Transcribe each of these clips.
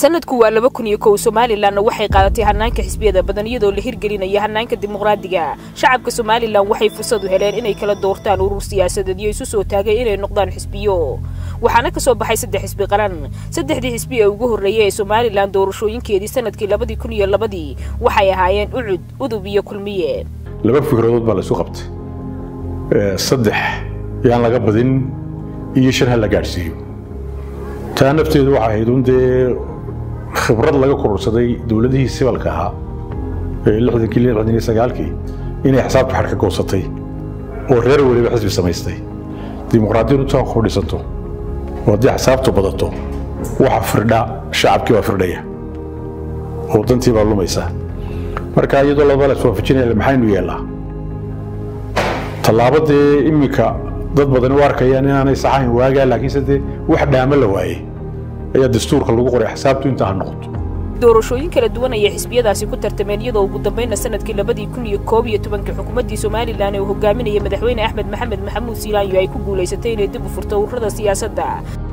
sanadku waa laba kun iyo kow somalilanna waxay qaadatay hanaanka xisbiyada badan iyadoo la hirgelinaya hanaanka dimuqraadiga shacabka somalilan waxay fursad u heleen inay kala doortaan urur siyaasadeed iyo isu soo taagay inay noqdaan xisbiyo waxaana ka soo baxay saddex xisbi qaran saddexdii xisbi ee ugu horreeyay ee somalilan doorashooyinkeedii sanadkii labadii kun iyo labadii waxay ahaayeen ucud udub iyo kulmiye laba fikradood baa la isu qabtay saddex yaan laga badin iyo shan ha la gaadhsiiyo taa nafteedu waxay ahayd un dee khibrad laga kororsaday dowladihii sibalka ahaa ee lixdankii lixdan iyo sagaalkii inay xisaabta xadh ka goosatay oo reer weliba xisbi samaystay dimuqraadiyadu taa ku dhisanto oo haddii xisaabtu badato waxa firdha shacabkii baa firdhaya oo dantii baa lumaysa marka iyadoo labada la iswaafajinaya maxaynu yeellaa tallaabo dee iminka dad badani u arkayaan inaanay saxayn waagaa laakiinse dee wax dhaamo la waayey ayaa dastuurka lagu qoray xisaabtu intaa ha noqoto doorashooyin kala duwan ayay xisbiyadaasi ku tartameen iyadoo ugu dambayna sanadkii labadii kun iyo koob iyo tobankii xukuumaddii somalilan ee uu hogaaminaya madaxweyne axmed maxamed maxamuud siilaanyo ay ku guulaysatay inay dib u furto ururada siyaasadda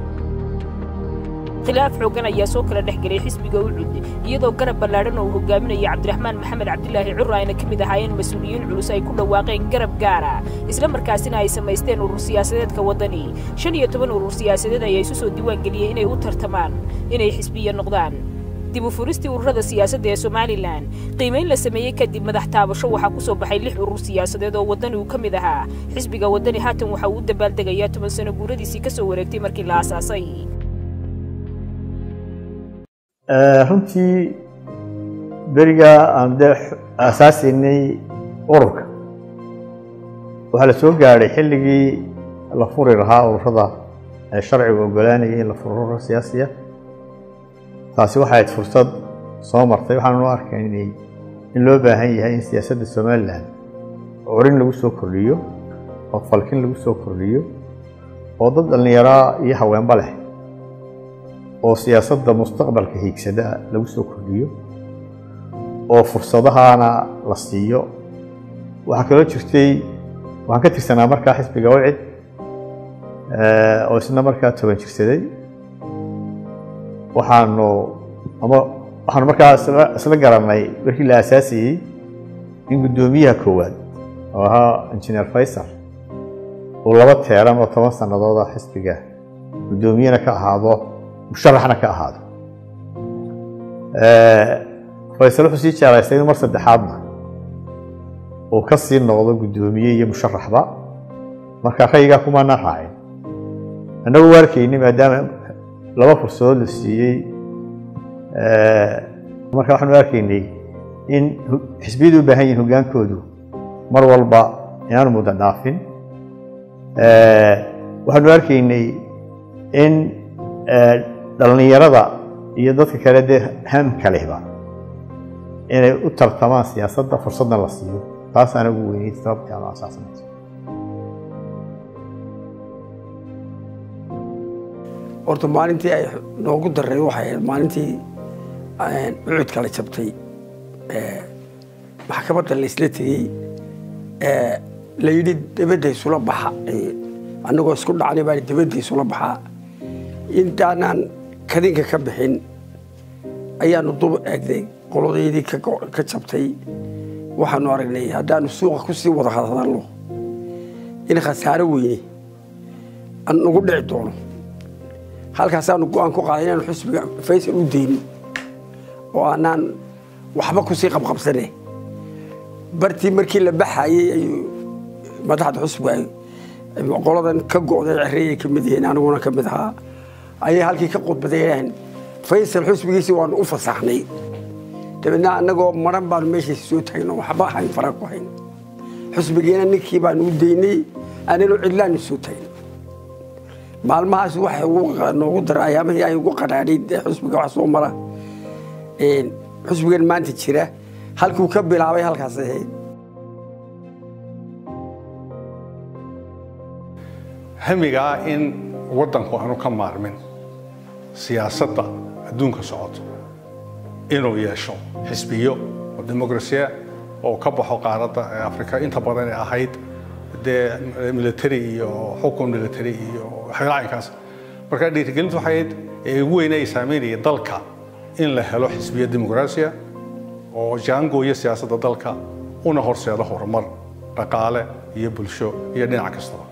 khilaaf xoogan ayaa soo kala dhex gelay xisbiga ucud iyadoo garab ballaadhan oo uu hogaaminaya cabdiraxmaan maxamed cabdilaahi curra ayna ka mid ahaayeen mas-uuliyiin culus ay ku dhawaaqeen garab gaara isla markaasina ay samaysteen urur siyaasadeedka waddani shan iyo toban urur siyaasadeed ayaa isu soo diiwaan geliyey inay u tartamaan inay xisbiya noqdaan dib u furistii ururada siyaasadda ee somalilan qiimayn la sameeyey kadib madax taabasho waxaa ku soo baxay lix urur siyaasadeed oo waddani uu ka mid ahaa xisbiga waddani haatan waxa uu u dabaaldegayaa toban sano guuradiisii ka soo wareegtay markii la aasaasay runtii beriga aan de aasaasaynay ururka waxaa la soo gaadhay xilligii la furi lahaa ururada ee sharcigu ogolaanayay in la furo urura siyaasiya taasi waxay ahayd fursad soo martay waxaan u arkaynay in loo baahan yahay in siyaasadda somalilan curin lagu soo kordhiyo oo falkin lagu soo kordhiyo oo dad dhallinyaraa iyo haweenba leh oo siyaasadda mustaqbalka hiigsada lagu soo kordhiyo oo fursadahana la siiyo waxaa kaloo jirtay waxaan ka tirsanaa markaa xisbiga wacid oo isna markaa toban jirsaday waxaanu ama waxaanu markaa isla garannay markii la aasaasayey in guddoomiyaha koowaad oo ahaa injineer faysal uu laba teeran oo toban sannadooda xisbiga guddoomiyena ka ahaado musharaxna ka ahaado faysal wuxuu sii jeclaystay in mar saddexaadna uu ka sii noqdo guddoomiye iyo musharaxba marka raygaa kumaana raacin annagu u arkayni maadaama laba fursadood la siiyey marka waxaanu arkaynay in xisbiyadu u baahan yihin hoggaankoodu mar walba inaanu muddo dhaafin waxaanu arkaynay in dhallinyarada iyo dadka kale dee hamka lehba inay u tartamaan siyaasadda fursadna la siiyo taasaana ugu weynay sababtii aanu asaasanayso horta maalintii ay noogu darray waxay ahayd maalintii ucud kala jabtay maxkamadda laysla tegey la yidhi dabadda isula baxa annagoo isku dhacnay baa dabadda isula baxaa intaanaan kadinka ka bixin ayaanu dub eegday qolodaydii ka jabtay waxaanu aragnay haddaanu suuqa ku sii wada hadalno in khasaaro weyne nagu dhici doono halkaasaanu go-aan ku qaaday inaanu xusbiga faysal u daynin oo aanaan waxba kusii qabqabsane bartii markii la baxayey ayuu madaxda xusbiga qoladan ka go'day cereeyay ka mid yihiin aniguna ka mid ahaa ayay halkii ka qudbadeen faysal xusbigiisii waanu u fasaxnay dabeedna annagoo maran baanu meeshiisa soo taagno waxba hayn fara ku hayn xusbigiina ninkii baanu u daynay ananu cidlaanu soo taagna maalmahaas waxay noogu daray ayaamihii ay ugu qadhaadhay xusbiga wax soo mara xusbigan maanta jira halkuu ka bilaabay halkaas ahayd hamigaa in waddanku aanu ka maarmin siyaasadda adduunka socoto inuu yeesho xisbiyo oo dimuqrasiya oo ka baxo qaaradda afrika inta badan ee ahayd dee military iyo xukun military iyo waxyaala caynkaas marka dhiirigelintu waxay ahayd ee ugu weyne ay saameynaya dalka in la helo xisbiya dimuqraasiya oo jaangooya siyaasadda dalka una horseeda horumar dhaqaale iyo bulsho iyo dhinac kastaba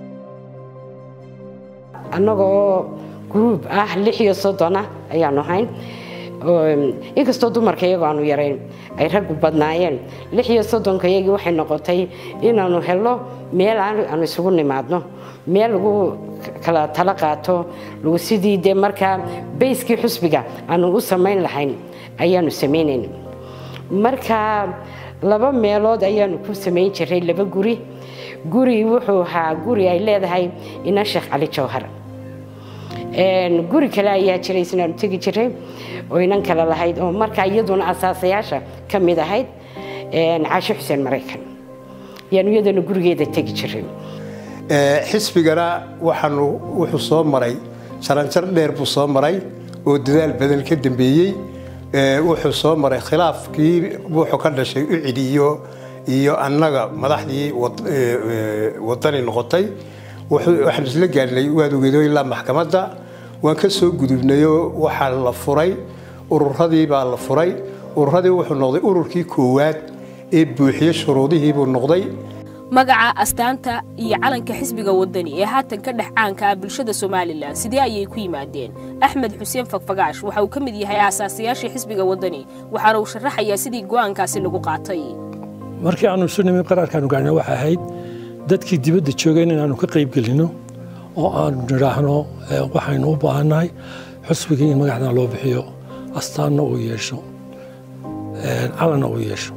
annagoo gruub ah lix iyo soddona ayaanu ahayn inkastoo dumarka iyagoo aanu yarayn ay raggu badnaayeen lix iyo soddonka iyagii waxay noqotay inaanu helno meel aanu isugu nimaadno meel lagu kala talo qaato lagu sidii dee markaa bayskii xusbiga aanu u samayn lahayn ayaanu samaynayn marka laba meelood ayaanu ku samayn jiray laba guri guri wuxuu ahaa guri ay leedahay ina sheekh cali jawhar guri kale ayaa jiray isnaanu tegi jiray oo inan kale lahayd oo markaa iyaduna asaasayaasha ka mid ahayd caasho xuseen maraykan yaanu iyaduna gurigeeda tegi jiray xisbigana waxaanu wuxuu soo maray jaranjar dheer buu soo maray oo dadaal badan ka dambeeyey wuxuu soo maray khilaafkii wuxuu ka dhashay ucidi iyo iyo annaga madaxdii wadani noqotay waxaan isla gaarnay waad ogeedo ilaa maxkamadda waan ka soo gudubnayoo waxaa la furay ururadii baa la furay ururadii wuxuu noqday ururkii koowaad ee buuxiye shuruudihiibuu noqday magaca astaanta iyo calanka xisbiga wadani ee haatan ka dhex caanka ah bulshada somalilan sidee ayay ku yimaadeen axmed xuseen fagfagaash waxa uu ka mid yahay aasaasayaashii xisbiga wadani waxaana uu sharaxayaa sidii go'aankaasi lagu qaatay markii aanu isu nimin qaraarkaanu gaarnay waxay ahayd dadkii dibadda joogeen inaanu ka qayb gelinno oo aanu nidhaahno waxaynu u baahannahay xusbigii in magacdan loo bixiyo astaanna uu yeesho calanna uu yeesho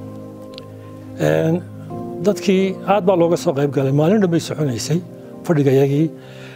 dadkii aad baa looga soo qayb galay maalin dhan bay soconaysay fadhigayagii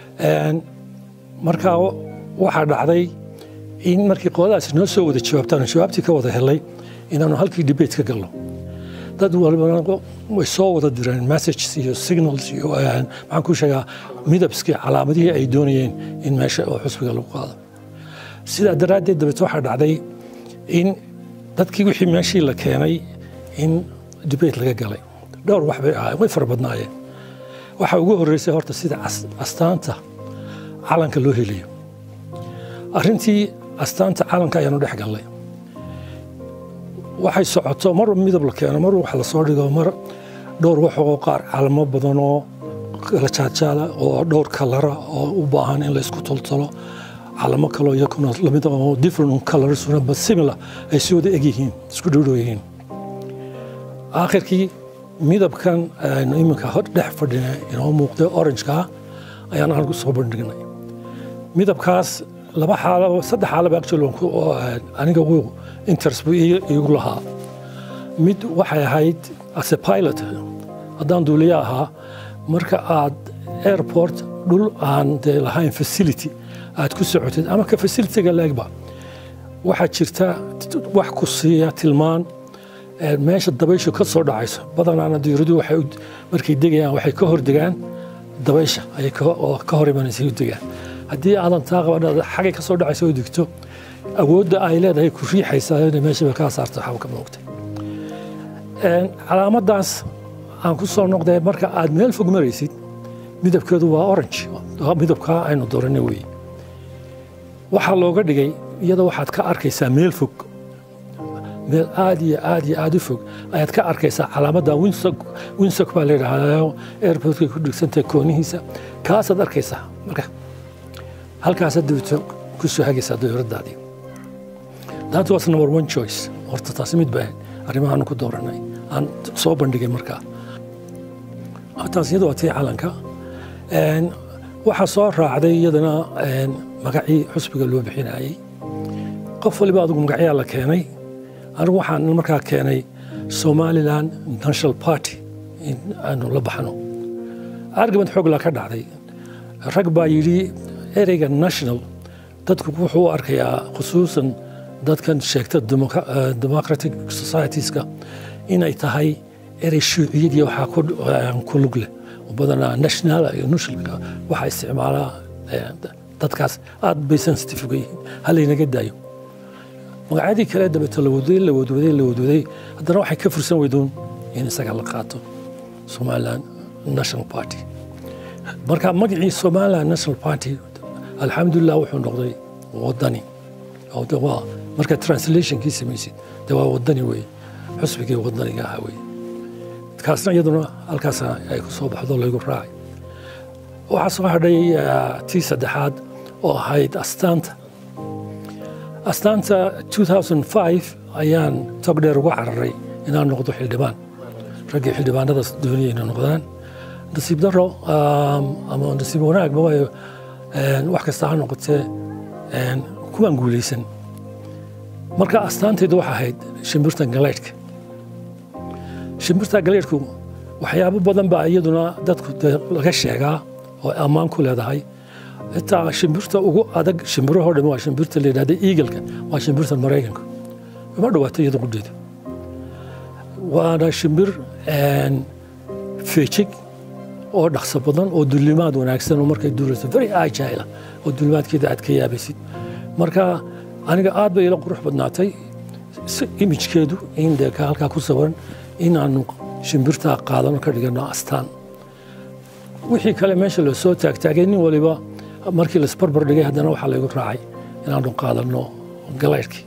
markaa waxaa dhacday in markii qoladaasi noo soo wada jawaabtaan jawaabtii ka wada helay inaanu halkii debate ka galno dad walbana way soo wada direen messages iyo signals iyo maxaan ku sheegaa midabskii calaamadihii ay doonayeen in meesha oo xusbiga lagu qaado sidaa daraaddeed dabeete waxaa dhacday in dadkii wixii meeshii la keenay in debate laga galay dhowr wax bay ahaayeen way fara badnaayeen waxaa ugu horreysay horta sida astaanta calanka loo helayo arrintii astaanta calanka ayaanu dhex gallay waxay socoto mar midab la keeno mar wax la soo dhigo mar dhowr waxoo qaar calamo badan oo kala jaadjaala oo dhowr kalara oo u baahan in la isku toltolo calamo kaloo iyakuna lamid oo different colorsuna but similar ay si wada eg yihiin isku dhowdhow yihiin aakhirkii midabkan aynu iminka hor dhex fadhina inoo muuqday orangeka ayaan anagu soo bandhignay midabkaas laba xaalo saddex xaalaba actually aniga uu interest buu iigu lahaa mid waxay ahayd as a pilot haddaan duuliye ahaa marka aad airport dhul aan dee lahayn facility aad ku socotid ama ka facilityga leegba waxaa jirta wax ku siiya tilmaan meesha dabayshu ka soo dhacayso badanaana diiradu waxay markay degayaan waxay ka hor degaan dabaysha ayay oo ka hor imanaysa u degaan haddii aadan taa qaban xagay ka soo dhacaysa oo degto awoodda ay leedahay ku riixaysaa inay meeshaba kaa saarto waxba ka muuqtay calaamaddaas aan ku soo noqday marka aad meel fog maraysid midabkeedu waa orange midabkaa aynu dooranay weeye waxaa looga dhigay iyada waxaad ka arkaysaa meel fog meel aad iyo aad iyo aad u fog ayaad ka arkaysaa calaamadda winsok baa layidhaahdaa airportkay ku dhigsantahay koonihiisa kaasaad arkaysaa marka halkaasaad dabito ku soo hagaysaa dowladdaadii that was number one choice horta taasi mid baa arrimahaanu ku dooranay aan soo bandhigay markaa taas iyada waa tii calanka waxaa soo raacday iyadana magacii xusbiga loo bixinayey qof waliba adigu magacyaa la keenay anigu waxaan markaa keenay somaliland national party in aanu la baxno argument xooglaa ka dhacday rag baa yidhi ereyga national dadku wuxuu u arkayaa khusuusan dadkan sheegta democratic societieska inay tahay erey shuuciyadii waxaa ku lug leh badanaa national iyo nushilka waxaa isticmaalaa dadkaas aad bay sensitive uga yihiin halaynaga daayo magacyadii kale dabeeto la wadwaday la wadwaday la wadwaday haddana waxay ka fursan weydoon in isaga la qaato somaliland national party marka magacii somaliland national party alxamdulilah wuxuu noqday wadani waa marka translationkii samaysid de waa wadani weeye xusbigii wadaniga ahaa weeye kaasna iyaduna halkaas ay ku soo baxdo laygu raacay waxaa soo hadhay tii saddexaad oo ahayd astaanta astaanta 2005 ayaan tog dheer uga cararay inaan noqdo xildhibaan raggii xildhibaanada doonaya inay noqdaan nasiib daro ama nasiib wanaagba waayo wax kasta ha noqotee kuwaan guulaysan marka astaantaydu waxa ahayd shimbirta galeydhka shimbirta galeydhku waxyaabo badan baa iyaduna dadku laga sheegaa oo ammaan ku leedahay xitaa shimbirta ugu adag shimbirahoo dhan waa shimbirta la yidhahda eagalka waa shimbirta maraykanka uma dhawaato iyada qudheeda waana shimbir feejig oo dhaqso badan oo dullimaad wanaagsan oo markay duulayso very agile oo dullimaadkeeda aad ka yaabaysid marka aniga aad bay ila qurux badnaatay imijkeedu in dee halkaa ku sawiran inaanu shimbirtaa qaadano ka dhigano astaan wixii kale meesha la soo taagtaagay nin waliba markii laisbarbar dhigay haddana waxaa laygu raacay inaanu qaadano galaydhkii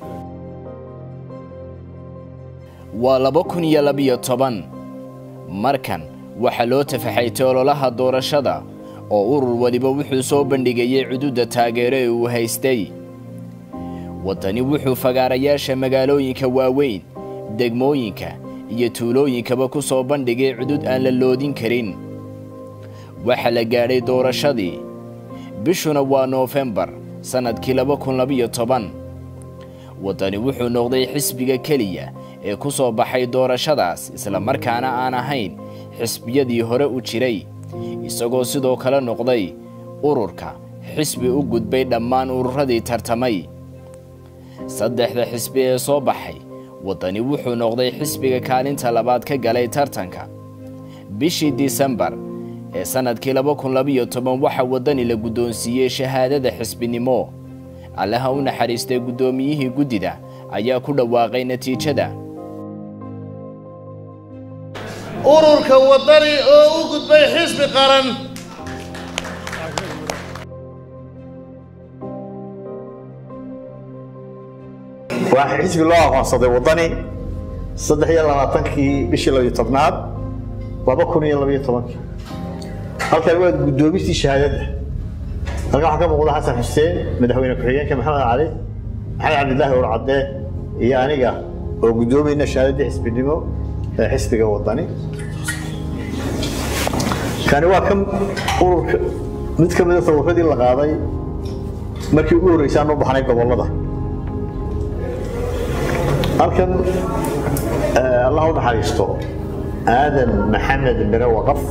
waa laba kun iyo labiyo toban markan waxaa loo tafaxaytay ololaha doorashada oo urur waliba wuxuu soo bandhigayey cududa taageero ee uu haystay waddani wuxuu fagaarayaasha magaalooyinka waaweyn degmooyinka iyo tuulooyinkaba ku soo bandhigay cudud aan la loodin karin waxaa la gaadhay doorashadii bishuna waa noofembar sannadkii laba kun labiyo toban waddani wuxuu noqday xisbiga keliya ee ku soo baxay doorashadaas isla markaana aan ahayn xisbiyadii hore u jiray isagoo sidoo kale noqday ururka xisbi u gudbay dhammaan ururadii tartamay saddexda xisbi ee soo baxay waddani wuxuu noqday xisbiga kaalinta labaad ka galay tartanka bishii disembar ee sannadkii laba kun labiyo toban waxaa waddani la guddoonsiiyey shahaadada xisbinimo allaha u naxariistay guddoomiyihii guddida ayaa ku dhawaaqay natiijada ururka waddani oo u gudbay xisbi qaran waa xisbi loo aqoonsaday waddani saddex iyo labaatankii bishii labiyo tobnaad laba kun iyo labiyo tobankii halkan waa guddoomistii shahaadadda halkan waxaa ka muuqda xasan xuseen madaxweyne ku-xigeenka maxamed cali maxamed cabdilaahi urcadde iyo aniga oo guddoomayna shahaadaddii xisbinimo ee xisbiga waddani kani waa kan ururka mid ka mida tawaradii la qaaday markii ugu horreysay aan u baxnay gobollada halkan allah u naxariisto aadan maxamed mire waqaf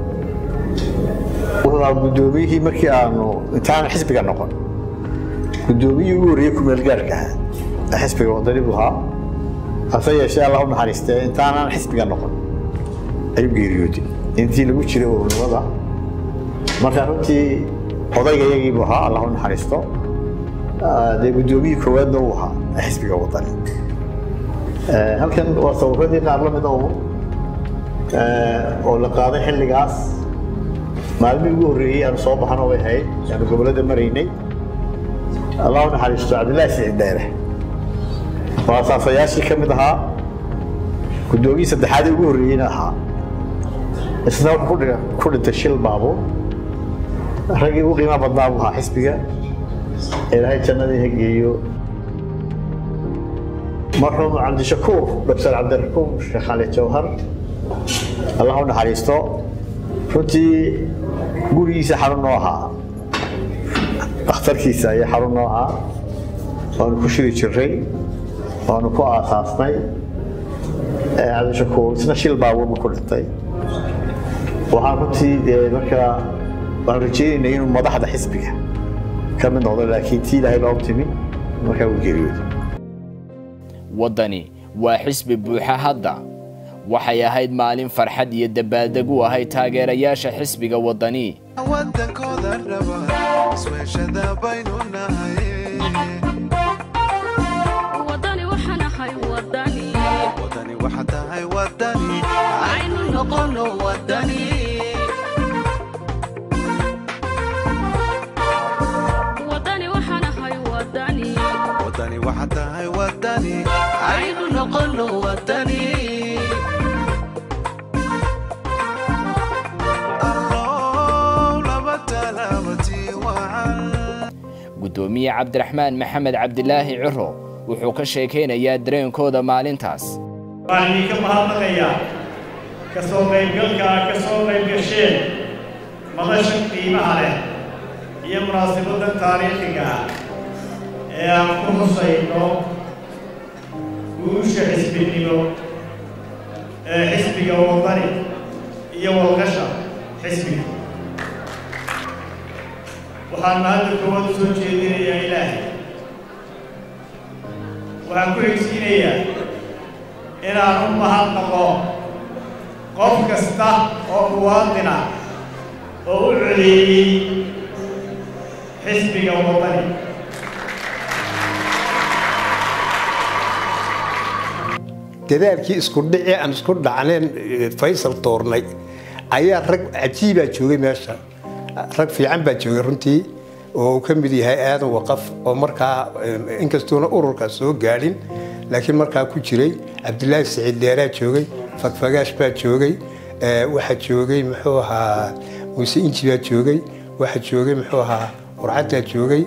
wuxuu ahaa guddoomiyihii markii aanu intaan xisbiga noqon guddoomiyihii ugu horreeyey kumeel gaarka ahaa ee xisbiga waddani buu ahaa hase yeeshee allah u naxariistee intaanaan xisbiga noqon ayuu geeriyooday intii lagu jiray ururnimada marka runtii odayga iyagii buu ahaa allah u naxariisto dee guddoomiyihii koowaadna uu ahaa ee xisbiga waddani halkan waa sawiradii qaar la mid oo oo la qaaday xilligaas maalmihii ugu horreeyey aanu soo baxano way ahayd aanu gobollada maraynay allah u naxariisto cabdillaahi siciid dheere oo asaasayaashii ka mid ahaa guddoomiyii saddexaadii ugu horreeyeyna ahaa isna wuxuu ku dhintay shil baabuur raggii ugu qiimaha badnaa buu ahaa xisbiga ilaahay jannadii hageeyo marxuum cabdishakuur doctor cabdirakuum sheekh cali jawhar allah u naxariisto runtii gurigiisa xarun noo ahaa dhakhtarkiisa ayaa xarun noo ahaa waanu ku shiri jiray waanu ku aasaasnay cabdishakuur isna shil baabuurba ku dhintay waxaan runtii dee markaa waan rajaynaynay inuu madaxda xisbiga ka mid noqdo laakiin tii ilaahay loo timi markaa uu geeriyooday waddani waa xisbi buuxa hadda waxay ahayd maalin farxad iyo dabaaldeg u ahayd taageerayaasha xisbiga waddani wadankooda raba isweeshada baynu nahay wadani waxaan ahay wadani wadani waxa tahay wadani aynu noqono wadani wadani waxaan ahay wadani wadani waxa tahay guddoomiye cabdiraxmaan maxamed cabdilaahi ciro wuxuu ka sheekaynayaa dareenkooda maalintaas waxaan idinka mahadnaqayaa ka soo qaybgalka aad ka soo qaybgasheen madashan qiimaha leh iyo munaasabaddan taariikhiga ah ee aan ku husayno guusha xisbinimo ee xisbiga wadani iyo walqasha xisbiga waxaan mahadda koowaad u soo jeedinayaa ilaahay waxaan ku xigsiinayaa inaan u mahadnaqo qof kasta oo muwaadina oo u codeeyey xisbiga wadani dadaalkii isku dhici aan isku dhacneen faysal toornay ayaa rag cajiibaa joogay meesha rag fiican baa joogay runtii oo uu ka mid yahay aadan waqaf oo markaa inkastuuna ururkaa soo gaadhin laakiin markaa ku jiray cabdilaahi saciid dheeraa joogay fagfagaash baa joogay waxaa joogay muxuu ahaa muuse inji baa joogay waxaa joogay muxuu ahaa warcaddaa joogay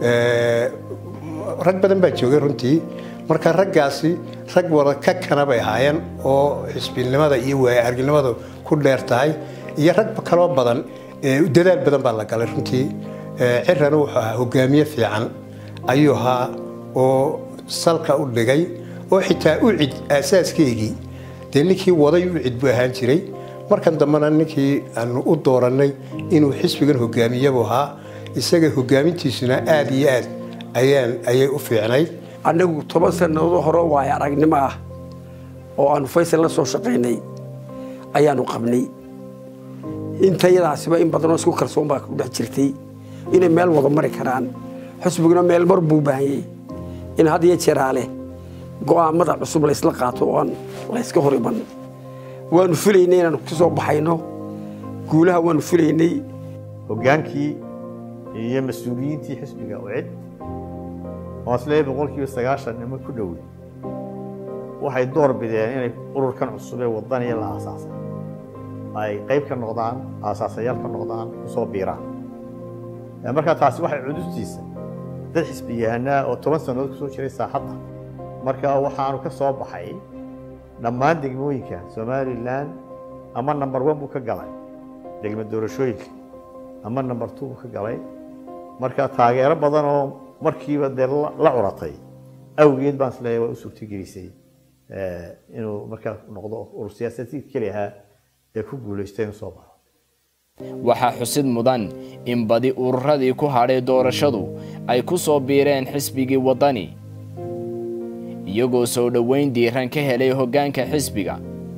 rag badan baa joogay runtii marka raggaasi rag wada ka kana bay ahaayeen oo xisbinimada iyo waayo-aragnimada ku dheer tahay iyo rag kaloo badan dadaal badan baa la galay runtii cirana wuxuu ahaa hogaamiye fiican ayuu ahaa oo salka u dhigay oo xitaa ucid aasaaskeygii dee ninkii waday ucid buu ahaan jiray markan dambena ninkii aanu u doorannay inuu xisbigan hogaamiyabuu ahaa isaga hogaamintiisuna aad iyo aad ayaan ayay u fiicnayd annagu toban sannadood hore waayo aragnimo ah oo aanu faysal la soo shaqaynay ayaanu qabnay intayadaasiba in badanoo isku kalsoon baa ku dhex jirtay inay meel wada mari karaan xusbiguna meel mar buu baahanyay in had iyo jeeraale go'aamada cusub laysla qaato oo aan layska hor iman waanu filaynay inaanu ka soo baxayno guulaha waanu filaynay hoggaankii iyo mas-uuliyiintii xisbiga ucid oo isleeyahay boqolkiiba sagaashan nimo ku dhowey waxay door bideen inay ururkan cusub ee wadaniya la aasaasay ay qayb ka noqdaan aasaasayaal ka noqdaan kusoo biiraan markaa taasi waxay cudustiisa dad xisbiyahanaa oo toban sannadood kusoo jiray saaxadda marka waxaanu ka soo baxay dhammaan degmooyinka somalilan ama number one buu ka galay degmo doorashooyinka ama number two buu ka galay marka taageero badan oo markiiba dee la curatay awgeed baan isleeyahay waa u suurtagelisay inuu markaa noqdo urur siyaasadeed keli ahaa ee ku guulaystay inuu soo baxo waxaa xusid mudan in badi ururadii ku hadhay doorashadu ay ku soo biireen xisbigii waddani iyagoo soo dhoweyn diiran ka helay hoggaanka xisbiga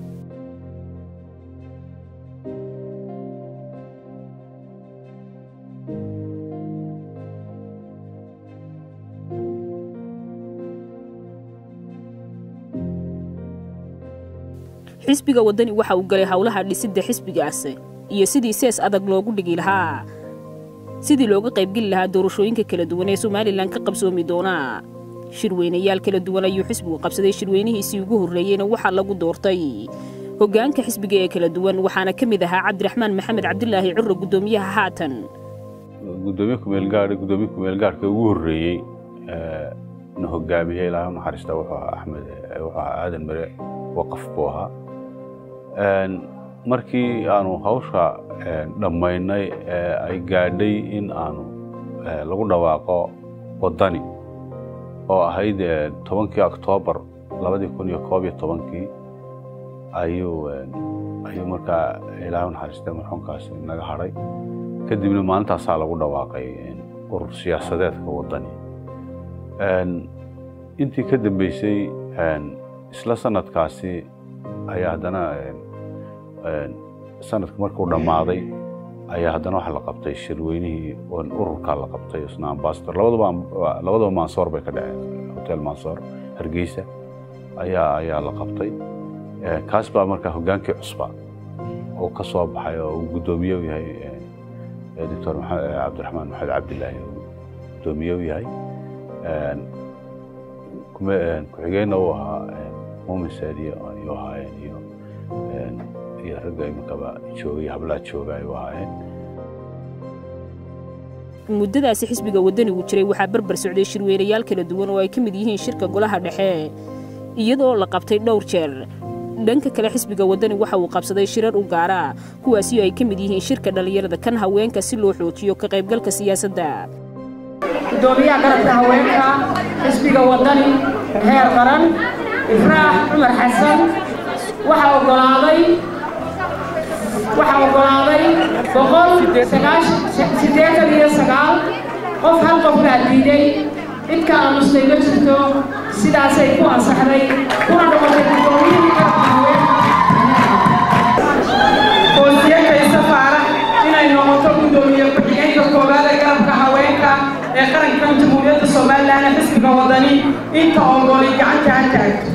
xisbiga waddani waxa uu galay howlaha dhisidda xisbigaasi iyo sidii sees adag loogu dhigi lahaa sidii looga qaybgeli lahaa doorashooyinka kala duwan ee somalilan ka qabsoomi doonaa shirweynayaal kala duwan ayuu xisbigu qabsaday shirweynihiisii ugu horreeyeyna waxaa lagu doortay hoggaanka xisbiga ee kala duwan waxaana ka mid ahaa cabdiraxmaan maxamed cabdilaahi curre guddoomiyaha haatan gudoomiye kumeelgaadhi gudoomiye kumeelgaadhka ugu horreeyey na hogaamiyey ilaahay u naxariista wuxuu ahaa axmed wuxuu ahaa aadan mere waqaf buu ahaa markii aanu hawsha dhammaynay ee ay gaadhay in aanu lagu dhawaaqo waddani oo ahayd tobankii oktoobar labadii kun iyo koob iyo tobankii ayuu ayuu markaa ilaahay u naxariistay marxuumkaasi naga hadhay kadibna maalintaasaa lagu dhawaaqay urur siyaasadeedka waddani intii ka dambeysay isla sanadkaasi ayaa haddana sanadka markuu dhammaaday ayaa haddana waxa la qabtay shirweynihii ururkaa la qabtay isna ambasador labadaba labadaba mansoor bay ka dhaceen hotel mansoor hargeysa ayaa ayaa la qabtay kaas baa markaa hoggaankii cusba oo ka soo baxay oo uu guddoomiye u yahay doctor cabdiraxmaan maxamed cabdilaahi oo guddoomiye u yahay ku-xigeenna uu ahaa muumin saadiye ayuu ahaayeen iyo iyo ragga iminkaba joogay hablaha jooga ayuu ahaayeen muddadaasi xisbiga waddanigu jiray waxaa barbar socday shirweynayaal kala duwan oo ay ka mid yihiin shirka golaha dhexe iyadoo la qabtay dhowr jeer dhanka kale xisbiga waddani waxa uu qabsaday shirar u gaara kuwaasi oo ay ka mid yihiin shirka dhallinyarada kan haweenka si loo xoojiyo ka qaybgalka siyaasadda gudoomiyaha garabka haweenka xisbiga waddani heer qaran ifraax cumar xasan waxaa ogolaaday waxaa ogolaaday boqol siddeetan iyo sagaal qof hal qof baa diiday cid ka aamustay ma jirto sidaasay ku ansaxday kuna noqotay gudoomiyihii garabka haweenka oosiye kaysa faarax inay noqoto gudoomiye ku-xigeenka koowaad ee garabka haweenka ee qarankan jamhuuriyadda somalilan ee xisbiga wadani inta ogoli gacanta ha taagto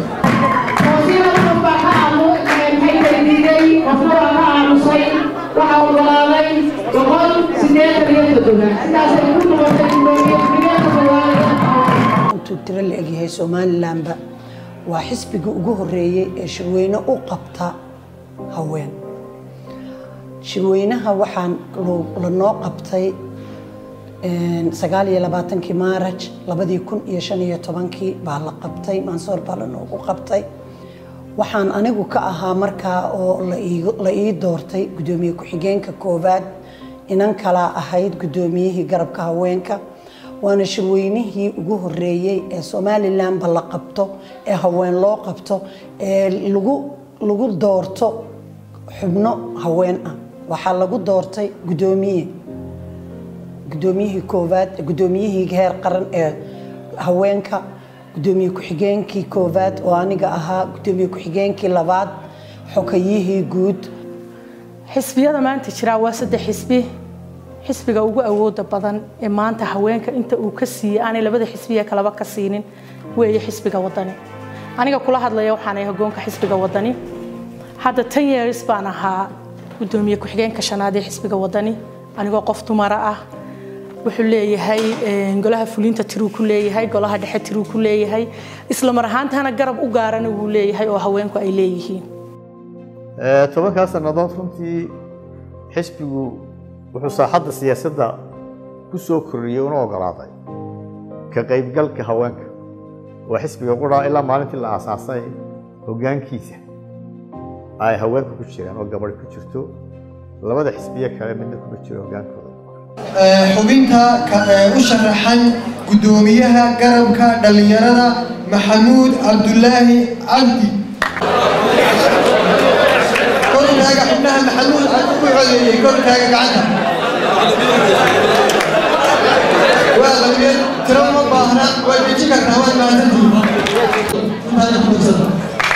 waxaa ogolaaday boqol sideetan iyo toddoba sidaasay ku noqotay gudoomiye ku-xigeenka koowaad intuu tiro la egyahay somalilanba waa xisbigii ugu horeeyey ee shirweyne u qabta haween shirweynaha waxaa lanoo qabtay sagaal iyo labaatankii maaraj labadii kun iyo shan iyo tobankii baa la qabtay mansoor baa lanoogu qabtay waxaan anigu ka ahaa markaa oo la ii doortay gudoomiye ku-xigeenka koowaad inan kalaa ahayd gudoomiyihii garabka haweenka waana shirweynihii ugu horeeyey ee somalilanba la qabto ee haween loo qabto ee lagu doorto xubno haween ah waxaa lagu doortay gudoomiye gudoomiyihii koowaad gudoomiyihii heer qaran ee haweenka gudoomiye ku-xigeenkii koowaad oo aniga ahaa gudoomiye ku-xigeenkii labaad xokayihii guud xisbiyada maanta jiraa waa saddex xisbi xisbiga ugu awooda badan ee maanta haweenka inta uu ka siiyey aanay labada xisbiya kalaba ka siinin weeye xisbiga wadani aniga kula hadlaya waxaanay hogoonka xisbiga wadani hadda tan years baan ahaa gudoomiye ku-xigeenka shanaad ee xisbiga wadani anigoo qof dumara ah wuxuu leeyahay golaha fulinta tiruu ku leeyahay golaha dhexe tiruu ku leeyahay isla mar ahaantana garab u gaarana wuu leeyahay oo haweenku ay leeyihiin tobankaa sannadood runtii xisbigu wuxuu saaxadda siyaasadda ku soo kordhiyey una ogolaaday ka qaybgalka haweenka waa xisbiga qura ilaa maalintii la aasaasay hoggaankiisa ay haweenku ku jiraan oo gabadhi ku jirto labada xisbiye kale midna kuma jiro hoggaankooda xubinta u sharaxan gudoomiyaha garabka dhallinyarada maxamuud cabdulaahi cabdi kortaaga xubnaha maxamuud cabdi ku codeeyey kortaaga gacanta waa labiyad tiro ma baahna waa deji kartaa waad mahadsantihiin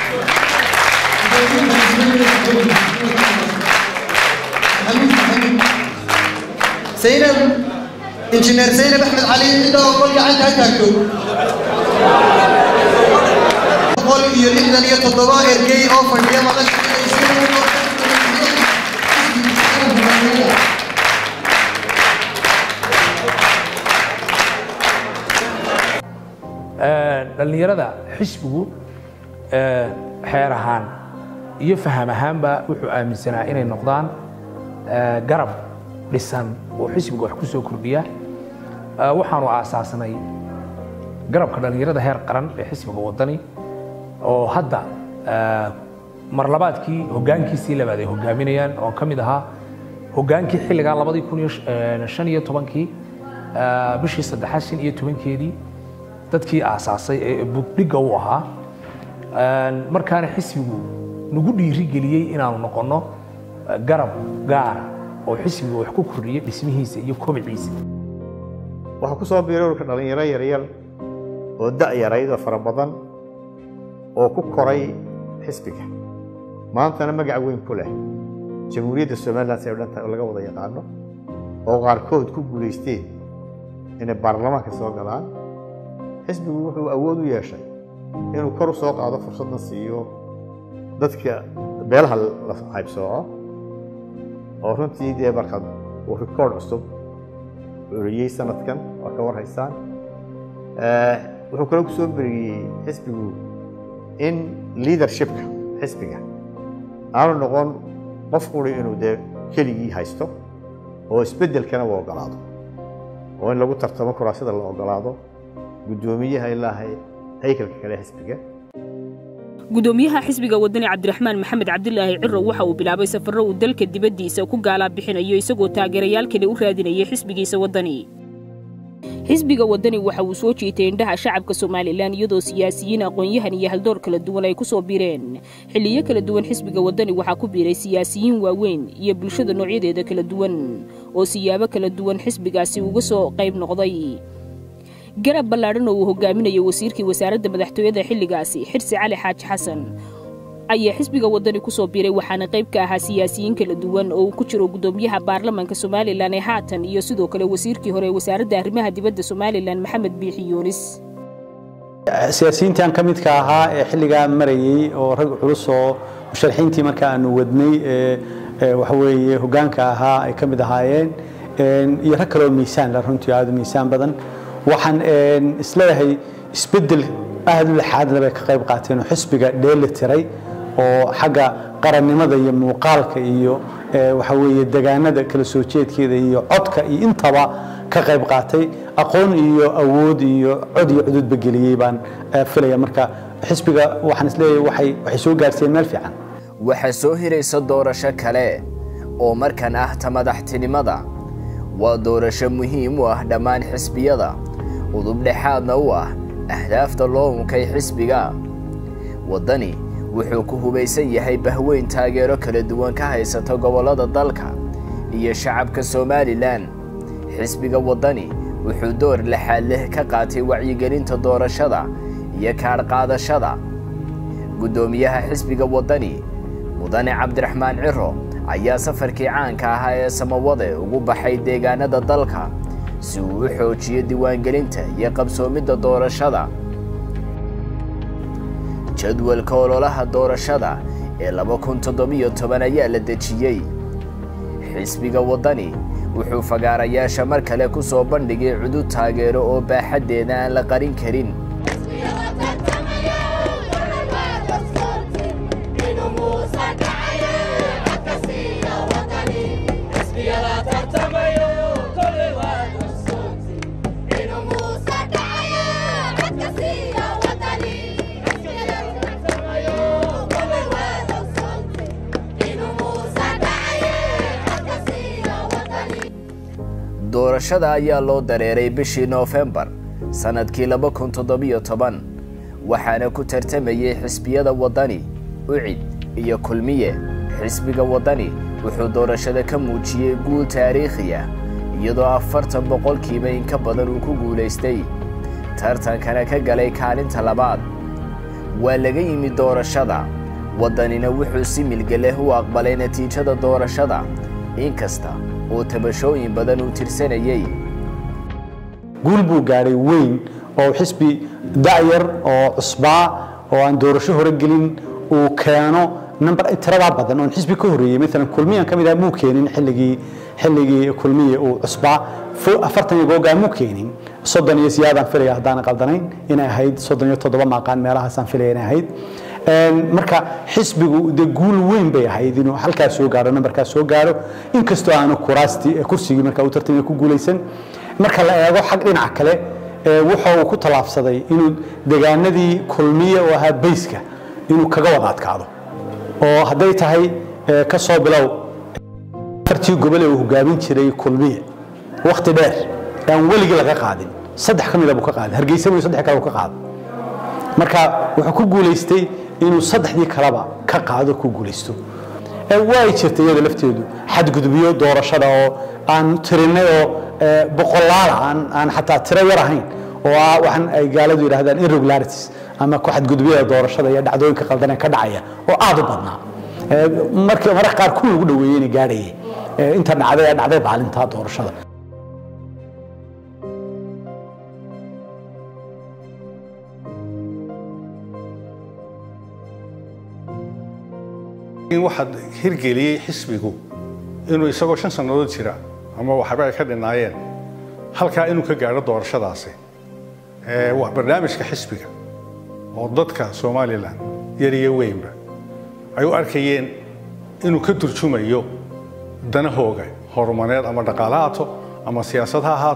zaynab injineer zaynab axmed cali cidda oo qol gacanta ha taagto boqol iyo lixdan iyo toddoba ergey oo fadhiya madasha dhallinyarada xisbigu xeer ahaan iyo faham ahaanba wuxuu aaminsanaa inay noqdaan garab dhisan oo xisbiga wax ku soo kordhiya waxaanu aasaasnay garabka dhallinyarada heer qaran ee xisbiga wadani oo hadda mar labaadkii hoggaankiisii labaad ay hogaaminayaan oo ka mid ahaa hoggaankii xilligaa labadii kun iyo shan iyo tobankii bishii saddexaad shan iyo tobankeedii dadkii aasaasay ee bugdhigga u ahaa markaana xisbigu nagu dhiirigeliyey inaanu noqonno garab gaara oo xisbiga wax ku kordhiya dhismihiisa iyo kobiciisa waxaa ku soo biiray ururka dhallinyaro yaryar oo da' yarayd oo fara badan oo ku koray xisbiga maantana magac weyn ku leh jamhuuriyadda somalilan si ay dhan tahay oo laga wada yaqaano oo qaarkood ku guulaysteen inay baarlamaanka soo galaan xisbigu wuxuu awood u yeeshay inuu kor u soo qaado fursadna siiyo dadka beelaha la caybsooco oo runtii dee markaad uu rikoord cusub oriyey sanadkan waa ka war haysaan wuxuu kaloo ku soo beriyey xisbigu in leadershipka xisbiga aanu noqon qof quri inuu dee keligii haysto oo isbeddelkana u ogolaado oo in lagu tartamo kuraasida la ogolaado guddoomiyaha ilaahay haykalka kale xisbiga gudoomiyaha xisbiga wadani cabdiraxmaan maxamed cabdilaahi ciro waxa uu bilaabay safarro uu dalka dibaddiisa ku gaalaa bixinayo isagoo taageerayaal kale u raadinayay xisbigiisa wadani xisbiga wadani waxa uu soo jiitay indhaha shacabka somalilan iyadoo siyaasiyiin aqoon-yahan iyo haldoor kala duwan ay ku soo biireen xilliyo kala duwan xisbiga wadani waxaa ku biiray siyaasiyiin waaweyn iyo bulshada noocyadeeda kala duwan oo siyaabo kala duwan xisbigaasi uga soo qayb noqday garab ballaadhan oo uu hogaaminayo wasiirkii wasaaradda madaxtooyada xilligaasi xirsi cali xaaji xasan ayaa xisbiga wadani ku soo biiray waxaana qayb ka ahaa siyaasiyiin kala duwan oo uu ku jiro guddoomiyaha baarlamanka somalilan ee haatan iyo sidoo kale wasiirkii hore ee wasaaradda arrimaha dibadda somalilan maxamed biixi yuunis siyaasiyiintan ka midka ahaa ee xilligaa marayey oo rag culus oo musharaxiintii marka aanu wadnay ee waxaweeye hoggaanka ahaa ay ka mid ahaayeen iyo rag kale oo miisaan la runtii aada u miisaan badan waxaan isleeyahay isbeddel aada u laxaadna bay ka qayb qaateen oo xisbiga dheeli tiray oo xagga qarannimada iyo muuqaalka iyo waxa weeye degaanada kala soo jeedkeeda iyo codka iyo intaba ka qayb qaatay aqoon iyo awood iyo cod iyo cududba geliyey baan filaya marka xisbiga waxaan isleeyahay waxay waxay soo gaarsiiyeen meel fiican waxaa soo hiraysa doorasho kale oo markan ah ta madaxtinimada waa doorasho muhiim u ah dhammaan xisbiyada udubdhexaadna u ah ahdaafta loo unkay xisbiga waddani wuxuu ku hubaysan yahay bahweyn taageero kala duwan ka haysata gobollada dalka iyo shacabka somalilan xisbiga waddani wuxuu door laxaad leh ka qaatay wacyigelinta doorashada iyo kaadhqaadashada guddoomiyaha xisbiga waddani mudane cabdiraxmaan ciro ayaa safarkii caanka ahaa ee samawade ugu baxay deegaanada dalka si uu u xoojiyo diiwaangelinta iyo qabsoomidda doorashada jadwalka ololaha doorashada ee laba kun toddobiyo toban ayaa la dejiyey xisbiga waddani wuxuu fagaarayaasha mar kale ku soo bandhigay cudud taageero oo baaxaddeeda aan la qarin karin doorashada ayaa loo dareeray bishii noofembar sannadkii laba kun toddobiyo toban waxaana ku tartamayey xisbiyada waddani ucid iyo kulmiye xisbiga waddani wuxuu doorashada ka muujiyey guul taariikhi ah iyadoo afartan boqolkiiba in ka badan uu ku guulaystay tartankana ka galay kaalinta labaad waa laga yimid doorashada waddanina wuxuu si milga leh u aqbalay natiijada doorashada inkasta oo tabashooyin badan uu tirsanayey guul buu gaadhay weyn oo xisbi da'yar oo cusbaa oo aan doorasho hore gelin uu keeno number tiradaa badan oon xisbi ka horreeyey maalan kulmiyan ka mid ah muu keenin xilligii xilligii kulmiye uu cusbaa afartan iyo googaa muu keenin soddon iyo siyaadaan filaya haddaan qaldanayn inay ahayd soddon iyo toddoba maaqaan meelahaasaan filaya inay ahayd marka xisbigu de guul weyn bay ahayd inuu halkaas soo gaaro nambarkaas soo gaaro inkastoo aanu kuraastii kursigii marka uu tartamaya ku guulaysan marka la eego xag dhinaca kale wuxa uu ku tallaabsaday inuu degaanadii kulmiye oo ahaa bayska inuu kaga wada adkaado oo hadday tahay ka soo bilow afartii gobole uu hogaamin jiray kulmiye wakhti dheer aan weligii laga qaadin saddex ka mida buu ka qaaday hargeysa buu saddex kale buu ka qaaday marka wuxuu ku guulaystay inuu saddexdii kaleba ka qaado ku guulaysto way jirtay iyada lafteedu xadgudubyo doorashada oo aan tirinay oo boqolaala aan aan xataa tiro yar ahayn oo ah waxaan ay gaaladu yidhahdaan irregularities ama ku xadgudubyada doorashada iyo dhacdooyinka qaldanee ka dhacaya oo aad u badnaa markii mararka qaar kuwii ugu dhaweeyey inay gaadhayay inta dhacday ee dhacday maalinta doorashada waxaad hirgeliyey xisbigu inuu isagoo shan sannadood jira ama waxba ay ka dhinaayeen halkaa inuu ka gaadho doorashadaasi waa barnaamijka xisbiga oo dadka somalilan yar iyo weynba ay u arkayeen inuu ka turjumayo danahooga horumareed ama dhaqaale haato ama siyaasad ha ahaato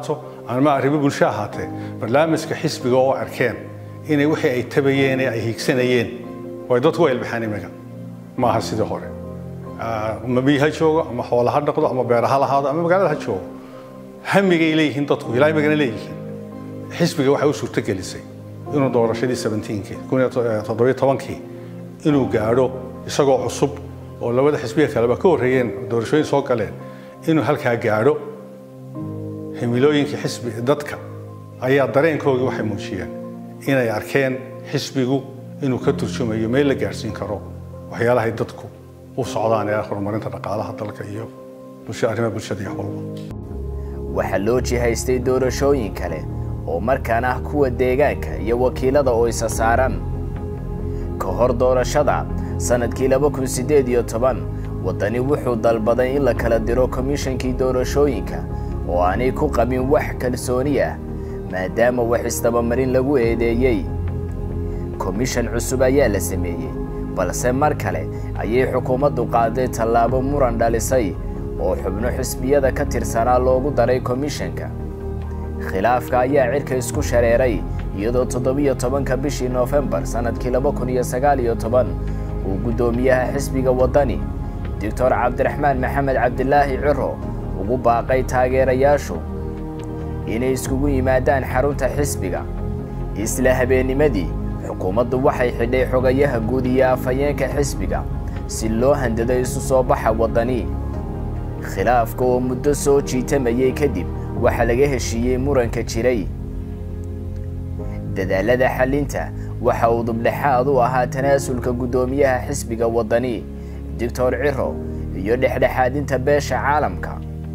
ama arrimo bulsho ahaatee barnaamijka xisbiga oo arkeen inay wixii ay tabayeen ee ay hiigsanayeen way dadku u ilbaxeen iminka maaha sidii hore ama biyo ha joogo ama xoola ha dhaqdo ama beera ha lahaado ama magaalada ha joogo hamigay leeyihiin dadku ilaa imigana leeyihiin xisbiga waxay u suurtogelisay inuu doorashadii 17kii kun iyo toddobiyo tobankii inuu gaadho isagoo cusub oo labada xisbiga kaleba ka horreeyeen doorashooyin soo galeen inuu halkaa gaadho himilooyinkii xisbi dadka ayaa dareenkoogii waxay muujiyeen inay arkeen xisbigu inuu ka turjumayo meel la gaadhsiin karo waxyaalahay dadku u socdaan ee horumarinta dhaqaalaha dalka iyo bulsho arrimaha bulshada iyo walba waxaa loo jihaystay doorashooyin kale oo markaan ah kuwa deegaanka iyo wakiilada oo isa saaran ka hor doorashada sannadkii laba kun siddeed iyo toban waddani wuxuu dalbaday in la kala diro komishankii doorashooyinka oo aanay ku qabin wax kalsooni ah maadaama wax isdabamarin lagu eedeeyey komishan cusub ayaa la sameeyey balse mar kale ayay xukuumaddu qaaday tallaabo muran dhalisay oo xubno xisbiyada ka tirsanaa loogu daray komishanka khilaafka ayaa cirka isku shareeray iyadoo toddobiyo tobanka bishii noofembar sannadkii laba kun iyo sagaal iyo toban uu guddoomiyaha xisbiga waddani doctor cabdiraxmaan maxamed cabdilaahi ciro ugu baaqay taageerayaashu inay iskugu yimaadaan xarunta xisbiga isla habeennimadii xukuumaddu waxay xidhay xogayaha guud iyo afhayeenka xisbiga si loo handado isu soo baxa waddani khilaafka oo muddo soo jiitamayay kadib waxaa laga heshiiyey muranka jiray dadaalada xallinta waxa uu dubdhexaad u ahaa tanaasulka guddoomiyaha xisbiga waddani doctor ciro iyo dhexdhexaadinta beesha caalamka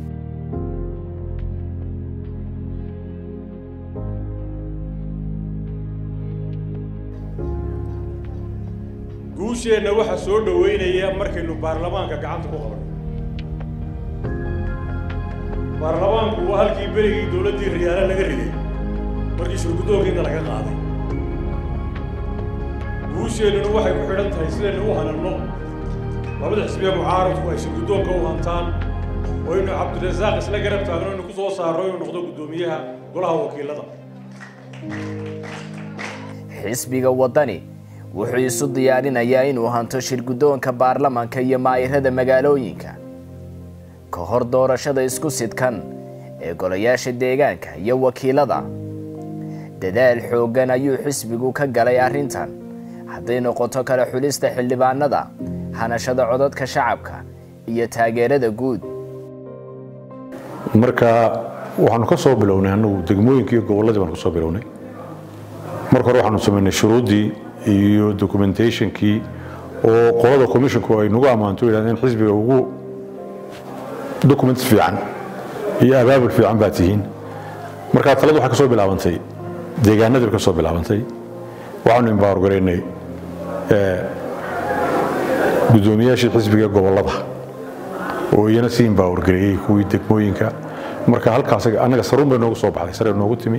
guusheenna waxaa soo dhoweynaya markaynu baarlamaanka gacanta ku qabanno baarlamaanku waa halkii berigii dowladdii riyaale laga riday markii shurguddoonkiina laga qaaday guusheennuna waxay ku xidhan tahay sidaynu u hananno labada xisbiya mucaaradku ay shurguddoonka u hantaan oo aynu cabdirasaaq isla garab taagno aynu ku soo saarno inuu noqdo guddoomiyaha golaha wakiilada xisbiga waddani wuxuu isu diyaarinayaa inuu hanto shirguddoonka baarlamanka iyo maayirada magaalooyinka ka hor doorashada isku sidkan ee golayaasha deegaanka iyo wakiilada dadaal xooggan ayuu xisbigu ka galay arrintan hadday noqoto kala xulista xildhibaanada hanashada codadka shacabka iyo taageerada guud marka waxaanu ka soo bilownay annagu degmooyinka iyo gobolladii baanu ka soo bilownay marka hore waxaanu samaynay shuruuddii iyo documentationkii oo qolada commissionku ay nagu ammaanto yidhahdeen xisbiga ugu documents fiican iyo abaabul fiican baa tihiin marka taladu waxay ka soo bilaabantay deegaanadii bay ka soo bilaabantay waxaanu empower garaynay guddoomiyaashii xisbiga gobollada oo iyana sii empower gareeyey kuwii degmooyinka marka halkaas annaga saruun bay noogu soo baxday sare noogu timi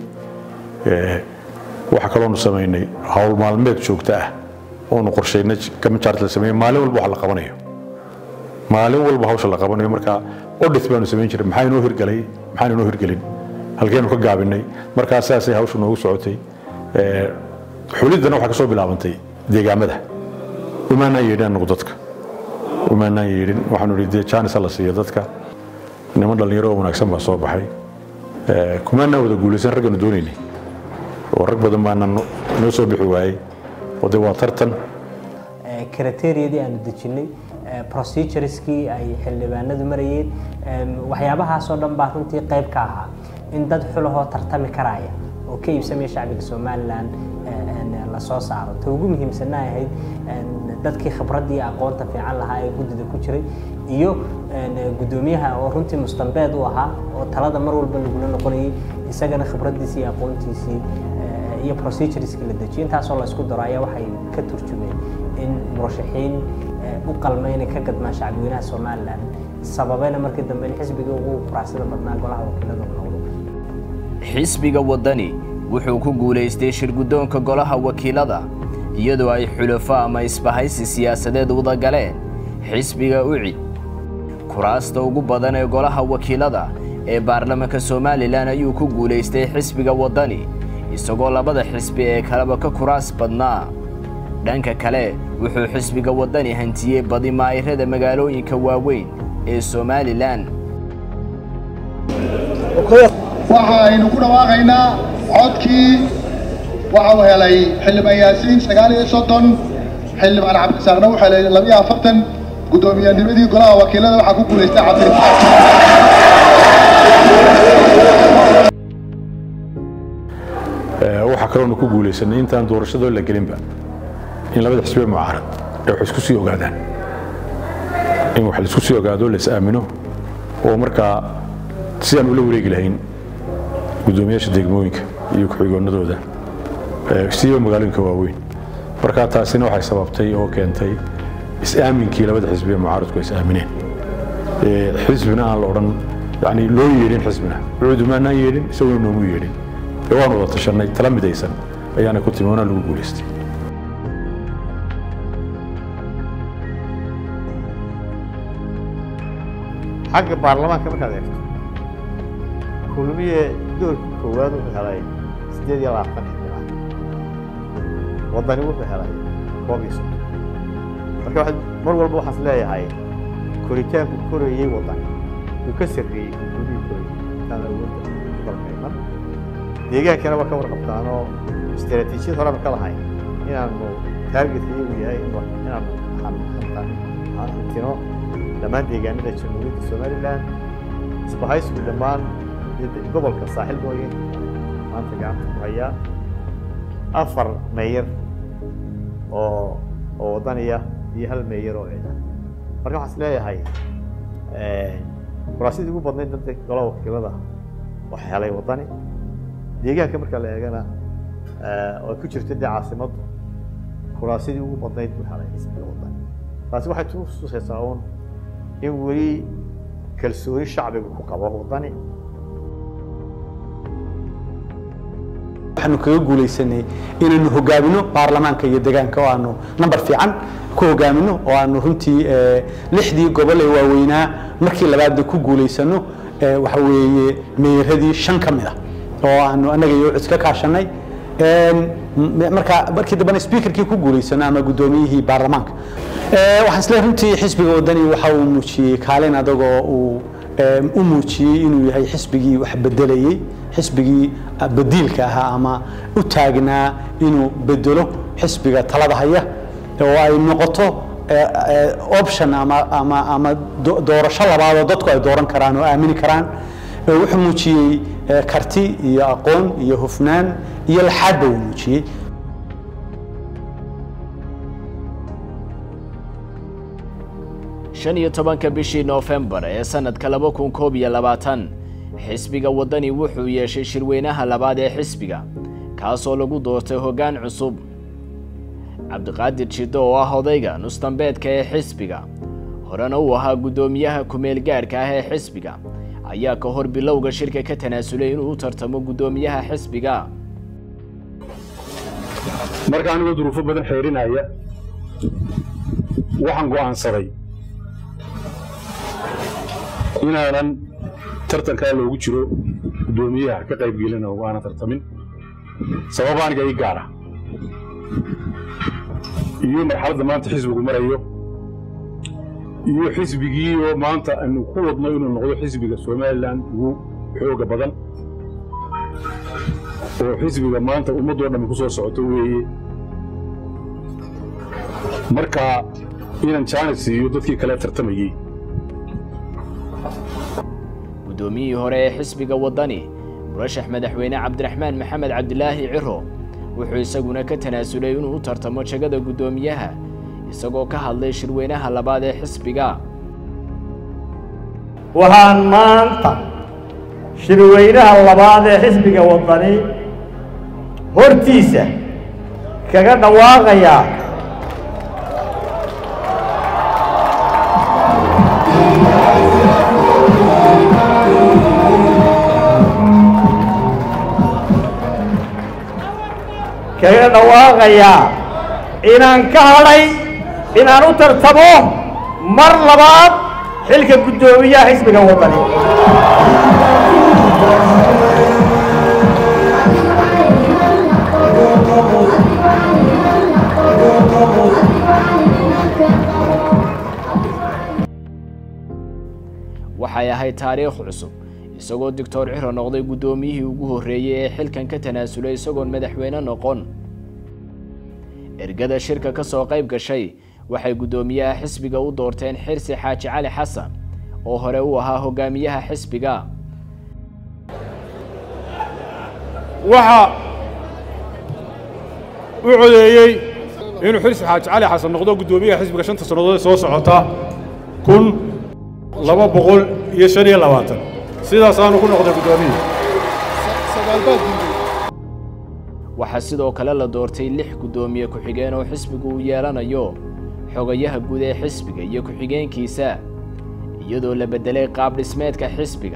waxaa kaloonu samaynay hawl maalmeed joogto ah oonu qorshaynay kamajaart la sameeyey maalin walba wax la qabanayo maalin walba hawsha la qabanayo marka audit baanu samayn jiray maxaa inoo hirgalay maxaan inoo hirgelin halkeenu ka gaabinay markaa saasay hawsha noogu socotay xuliddana waxaa ka soo bilaabantay deegaamada umaanaan yeedhin anagu dadka umaanaan yeedhin waxaanu idhi dee jaanis la siiyo dadka niman dhallinyaro oo wanaagsan baa soo baxay kumaanaan wada guulaysan ragganu doonaynay oo rag badan baana noo soo bixi waayey oo de waa tartan kriteriyadii aanu dejinnay procedureskii ay xildhibaanadu marayeen waxyaabahaasoo dhan baa runtii qayb ka ahaa in dad xulahoo tartami karaya oo ka iibsamaya shacbiga somalilan lasoo saaro ta ugu muhiimsanna ay ahayd dadkii khibraddii aqoonta fiican lahaa ee guddida ku jiray iyo guddoomiyaha oo runtii mustambeed u ahaa oo talada mar walba lagula noqonayay isagana khibraddiisii iyo aqoontiisii iyo procedureskii la dejiyay intaasoo la isku daro ayaa waxay ka turjumeen in murashaxiin u qalma inay ka gadmaan shacbweynaha somalilan sababayna markii dambe in xisbiga ugu quracsada badnaa golaha wakiilada uu noqdo xisbiga waddani wuxuu ku guulaystay shirguddoonka golaha wakiilada iyadoo ay xulafo ama isbahaysi siyaasadeed wada galeen xisbiga ucid kuraasta ugu badan ee golaha wakiilada ee baarlamaanka somalilan ayuu ku guulaystay xisbiga waddani isagoo labada xisbi ee kaleba ka kuraas badnaa dhanka kale wuxuu xisbiga waddani hantiyey badi maa'irada magaalooyinka waaweyn ee somalilan waxa aynu ku dhawaaqaynaa codkii waxa uu helay xildhibaan yaasiin sagaal iyo soddon xildhibaan cabdisaaqna wuxuu helay labiyo afartan guddoomiyannimadii golaha wakiilada waxaa ku guulaystay waxaa kaloonu ku guulaysanay intaan doorashadoo la gelinba in labada xisbiye mucaarad ay wax isku sii ogaadaan in wax laisku sii ogaado la is aamino oo markaa sidaan ula wareegi lahayn guddoomiyaasha degmooyinka iyo ku-xigoonadooda siiba magaalooyinka waaweyn marka taasina waxay sababtay oo keentay is-aaminkii labada xisbiye mucaaradku ay is-aamineen xisbina aan la odhan yani loo yeedhin xisbina cuudumaanaan yeedhin isaguna noomu yeedhin ee waan wada tashanay tala midaysan ayaana ku timi waana lagu guulaystay xagga baarlamaanka markaad eegto kulmiye doorka koowaad wuxuu helay siddeed iyo labaatan xildhibaan waddani wuxuu helay koob iyo soddon marka waxaad mar walba waxaas leeyahay koritaanku korayey waddani uu ka sarreeyey kulmiyii korayey intaan awoodda dalkayman deegaankana waa ka warqabtaanoo istaraatiijiyad horeba ka lahayn inaanu taargetka iyagu yahay inaanu hantino dhammaan deegaanada jamhuuriyadda somalilan isbahaysigu dhammaan gobolka saaxil mooye maanta gacanta ku hayaa afar meeyar oo oo waddaniya iyo hal meeyar oo ciidan marka waxaan is leeyahay kuraasidii ugu badnayd dadka golaha wakiilada wax helay waddani deegaanka marka la eegana oo ku jirta dee caasimaddu kuraasidii ugu badnayd buu helay xisbiga waddani taasi waxay tusaysaa uun in weli kalsooni shacbiga ku qabo waddani waxaanu kaga guulaysanay inaynu hogaamino baarlamaanka iyo deegaanka oo aanu nambar fiican ku hogaamino oo aanu runtii lixdii gobol ee waaweynaa markii labaadna ku guulaysano waxa weeye meeradii shan ka mid ah oo aanu annaga iyo cid ka kaashanay marka markii dambena speakerkii ku guulaysano ama guddoomiyihii baarlamaanka waxaan isleeyahay runtii xisbiga waddani waxa uu muujiyey kaalin adagoo uu u muujiyey inuu yahay xisbigii wax bedelayey xisbigii badiilka ahaa ama u taagnaa inuu bedelo xisbiga talada haya oo ay noqoto option ama ama ama doorasho labaadoo dadku ay dooran karaan oo aamini karaan wuxuu muujiyey karti iyo aqoon iyo hufnaan iyo laxaadba uu muujiyey shan iyo tobanka bishii noofembar ee sannadka laba kun koob iyo labaatan xisbiga waddani wuxuu yeeshay shirweynaha labaad ee xisbiga kaasoo lagu doortay hoggaan cusub cabdiqaadir jiddo oo ah odayga nusdambeedka ee xisbiga horena uu ahaa guddoomiyaha kumeel gaadhka ah ee xisbiga ayaa ka hor bilowga shirka ka tanaasulay inuu u tartamo guddoomiyaha xisbiga marka anigoo duruufo badan xeerinaya waxaan go'aansaday inaanan tartankaa loogu jiro guddoomiyaha ka qaybgelina oo aanan tartamin sabab aniga ii gaara iyo marxaladda maanta xisbigu marayo iyo xisbigii oo maanta aynu ku wadno inuu noqdo xisbiga somalilan ugu xooga badan oo xisbiga maanta ummaddoo dhammi ku soo socoto weeye marka inaan jaanis siiyo dadkii kale tartamayey guddoomiyihii hore ee xisbiga waddani murashax madaxweyne cabdiraxmaan maxamed cabdilaahi ciro wuxuu isaguna ka tanaasulay inuu u tartamo jagada guddoomiyaha isagoo ka hadlay shirweynaha labaad ee xisbiga waxaan maanta shirweynaha labaad ee xisbiga waddani hortiisa kaga dhawaaqayaa kaga dhawaaqayaa inaan ka hadhay inaan u tartamo mar labaad xilka guddoomiyaha xisbiga waddani waxay ahayd taariikh cusub isagoo doctor ciro noqday guddoomiyihii ugu horreeyey ee xilkan ka tanaasulay isagoon madaxweyne noqon ergada shirka ka soo qayb gashay waxay guddoomiyaha xisbiga u doorteen xirsi xaaji cali xasan oo hore u ahaa hogaamiyaha xisbiga waxa u codeeyey inuu xirsi xaaji cali xasan noqdo guddoomiyaha xisbiga shanta sannadood ee soo socota kun laba boqol iyo shan iyo labaatan sidaasaanu ku noqday guddoomiye waxaa sidoo kale la doortay lix guddoomiye ku-xigeen oo xisbigu uu yeelanayo xogayaha guud ee xisbiga iyo ku-xigeenkiisa iyadoo la beddelay qaab dhismeedka xisbiga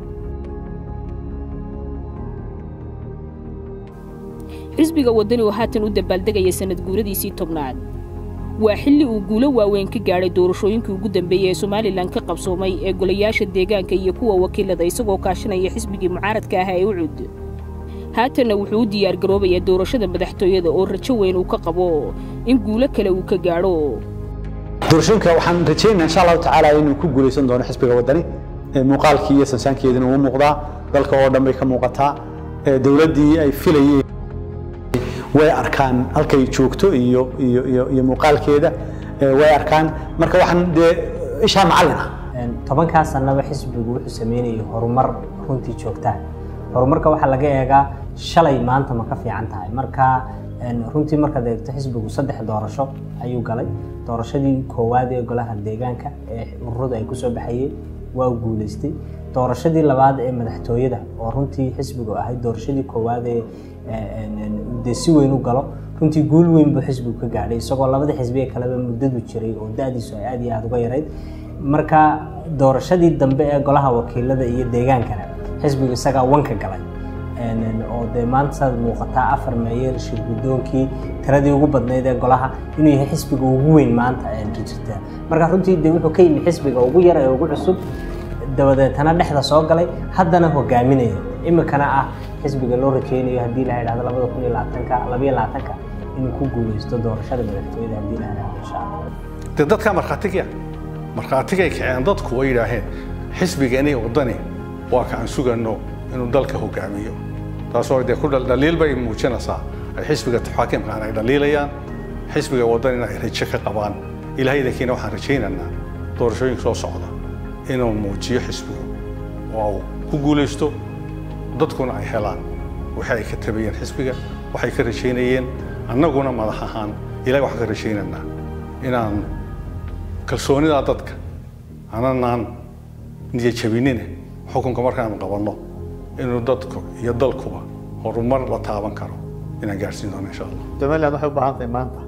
xisbiga waddani oo haatan u dabaaldegaya sanad guuradiisii tobnaad waa xilli uu guulo waaweyn ka gaadhay doorashooyinkii ugu dambeeyey ee somalilan ka qabsoomay ee golayaasha deegaanka iyo kuwa wakiilada isagoo kaashanaya xisbigii mucaaradka ahaa ee ucud haatanna wuxuu u diyaargaroobayaa doorashada madaxtooyada oo rajo weyn uu ka qabo in guulo kale uu ka gaadho doorashooyinka waxaan rajaynaa insha allahu tacaala inuu ku guulaysan doono xisbiga waddani muuqaalkii iyo sansaankeedina uu muuqdaa dalka oo dhan bay ka muuqataa dowladdii ay filayeen way arkaan halkay joogto iyo iyo iyo iyo muuqaalkeeda way arkaan marka waxaan dee ishaa macallin ah tobankaa sanaba xisbigu wuxuu sameynayay horumar runtii joogtaa horumarka waxaa laga eegaa shalay maanta ma ka fiican tahay marka runtii markaad eegto xisbigu saddex doorasho ayuu galay doorashadii koowaad ee golaha deegaanka ee ururadu ay kusoo baxayeen waa guulaystay doorashadii labaad ee madaxtooyada oo runtii xisbigu ahayd doorashadii koowaad ee dee si weyn u galo runtii guul weyn buu xisbigu ka gaadhay isagoo labada xisbi ee kaleba muddadu jiray oo da-diisu ay aad iyo aada uga yarayd marka doorashadii dambe ee golaha wakiilada iyo deegaankana xisbigu isagaa wanka galay oo dee maanta saad muuqataa afar meeyer shir guddoonkii tiradii ugu badnayd ee golaha inuu yahay xisbiga ugu weyn maanta jirta marka runtii dee wuxuu ka yimi xisbiga ugu yar ee ugu cusub dabadeetana dhexda soo galay haddana hogaaminaya imikana ah xisbiga loo rajeynayo haddii la idhahdo labada kun iyo labaatanka labayo labaatanka inuu ku guuleysto doorashada madaxtooyada haddii la idhahdo insha allah dee dadkaa markhaatiga markhaatigay kaceen dadku way yidhaaheen xisbigani waddani waa ka aan sugano inuu dalka hogaamiyo taasoo dee ku dhaliil bay muujinaysaa ay xisbiga xaakimkaan ay dhaliilayaan xisbiga waddanina ay rajo ka qabaan ilaahaydankiina waxaan rajaynaynaa doorashooyinka soo socda inuu muujiyo xisbigu oo uu ku guulaysto dadkuna ay helaan waxay ay ka tabayeen xisbiga waxay ka rajaynayeen annaguna madax ahaan ilahay waxaan ka rajaynaynaa inaan kalsoonidaa dadka ananaan niyajabinine xukunka markaanu qabanno inuu dadku iyo dalkuba horumar la taaban karo inaan gaarsiin doono insha allah somaliland waxay u baahan tahay maanta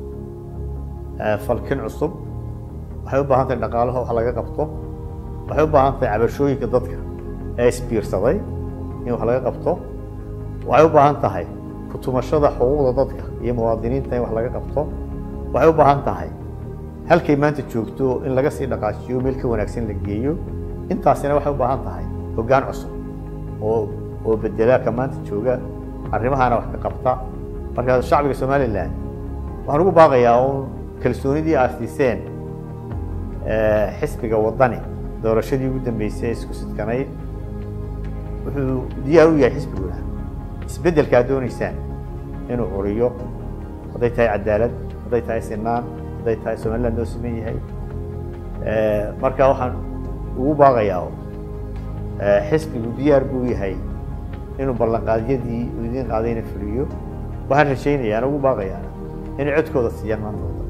falkin cusub waxay u baahan tahay dhaqaalaha wax laga qabto waxay u baahan tahay cabashooyinka dadka ee isbiirsaday in wax laga qabto waxay u baahan tahay kutumashada xuquuqda dadka iyo muwaadiniinta in wax laga qabto waxay u baahan tahay halkay maanta joogto in laga sii dhaqaajiyo meel ka wanaagsan la geeyo intaasina waxay u baahan tahay hoggaan cusub oo oo bedela ka maanta jooga arrimahaana wax ka qabta marka shacbiga somaliland waxaan ugu baaqayaa uun kalsoonidii aad siiseen xisbiga waddani doorashadii ugu dambeysay isku sidkanayd wuxuu diyaar u yahay xisbiguna isbeddelka aad doonaysaan inuu curiyo hadday tahay cadaalad hadday tahay sinaan hadday tahay somaliland noo siman yahay marka waxaan ugu baaqayaa xisbigu diyaar buu yahay inuu ballanqaadyadii uu idiin qaadayna fuliyo waxaan rajaynayaa ugu baaqayaa inay codkooda siiyaan maanta